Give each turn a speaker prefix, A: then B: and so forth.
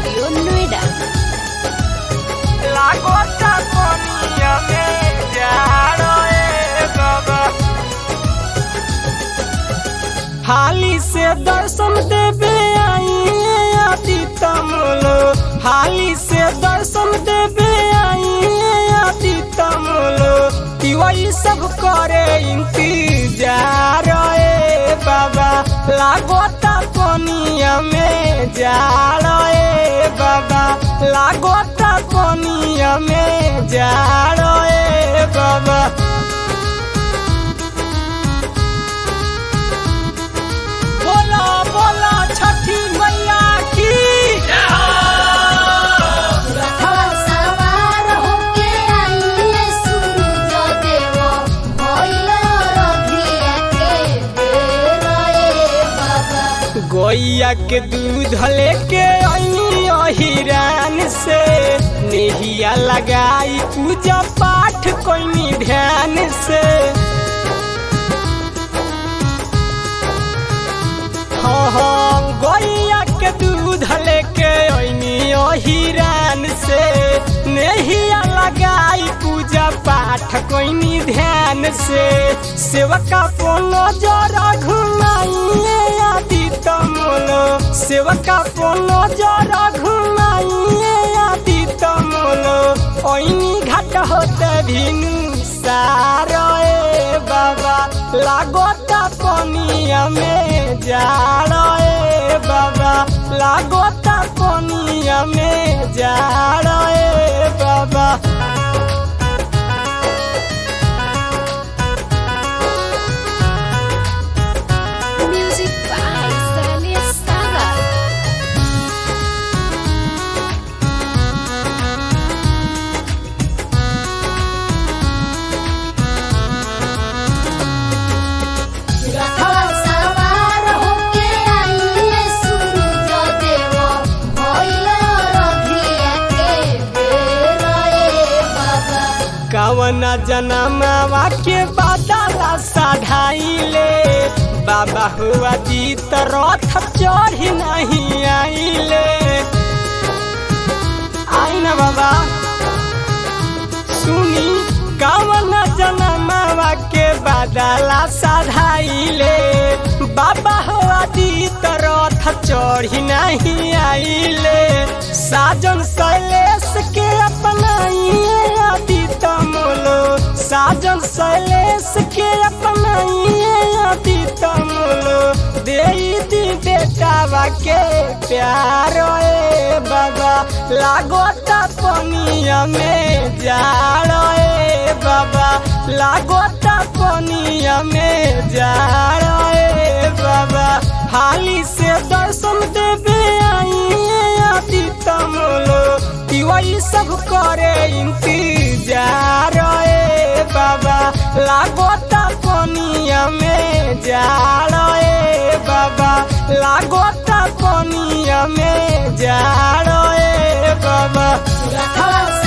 A: Studio Noida.
B: लागोता कोनिया में जाड़ो ए बाबा हाली से दर्शन देवे आइए आदि तमलो हाली से दर्शन देवे आइए आदि तमलो वही सब करे इंतजार ए बाबा लागोता कोनिया में जाड़ो ए बाबा लागोता कोनिया में जाड़ो ए बाबा बोला बोला छठी मैया की
A: रथवा सवार होके आइए सूरज देव भइल रघिया के बेर ए बाबा
B: गोइया के दूध लेके आई अहिरान से नेहिया लगाई पूजा पाठ कोई ध्यान से हाँ हाँ गोइया के दूध लेके आई अहिरान से नेहिया लगाई पूजा पाठ कोई ध्यान से सेवका पोलो जरा घुमाइए आदि तमलो सेवका पोलो जरा घुमाइए आदि तमलो ओइनी घाट होते भिनु सारो ए बाबा लागोता कोनिया में जाड़ो ए बाबा लागोता कोनिया में जाड़ो ए बाबा
A: Music by Stanley Saga. रथवा सवार होके आइए सूरज देव भइल रघिया के बेर ए बाबा
B: कवन जनमावा के बादला साढ़ाइले बाबा हुआ जीत रथ चढ़ी नहीं आइले आई ना बाबा सुनी कवन जनमावा के बादला साढ़ाइले बाबा हुआ जीत रथ चढ़ी नहीं आइले साजन शैलेश के अपनाइए आदि तमलो साजन शैलेश के अपनाइए आदि तमलो दे दी बेटावा के प्यार ए बाबा लागोता पनिया में जाड़ो ए बाबा लागोता पनिया में जाड़ो ए बाबा हाली से दर्शन देवे आइए आदि तमलो वही सब करे इंतजार ए बाबा लागोता कोनिया में जाड़ो ए बाबा लागोता कोनिया में जाड़ो ए बाबा
A: रथवा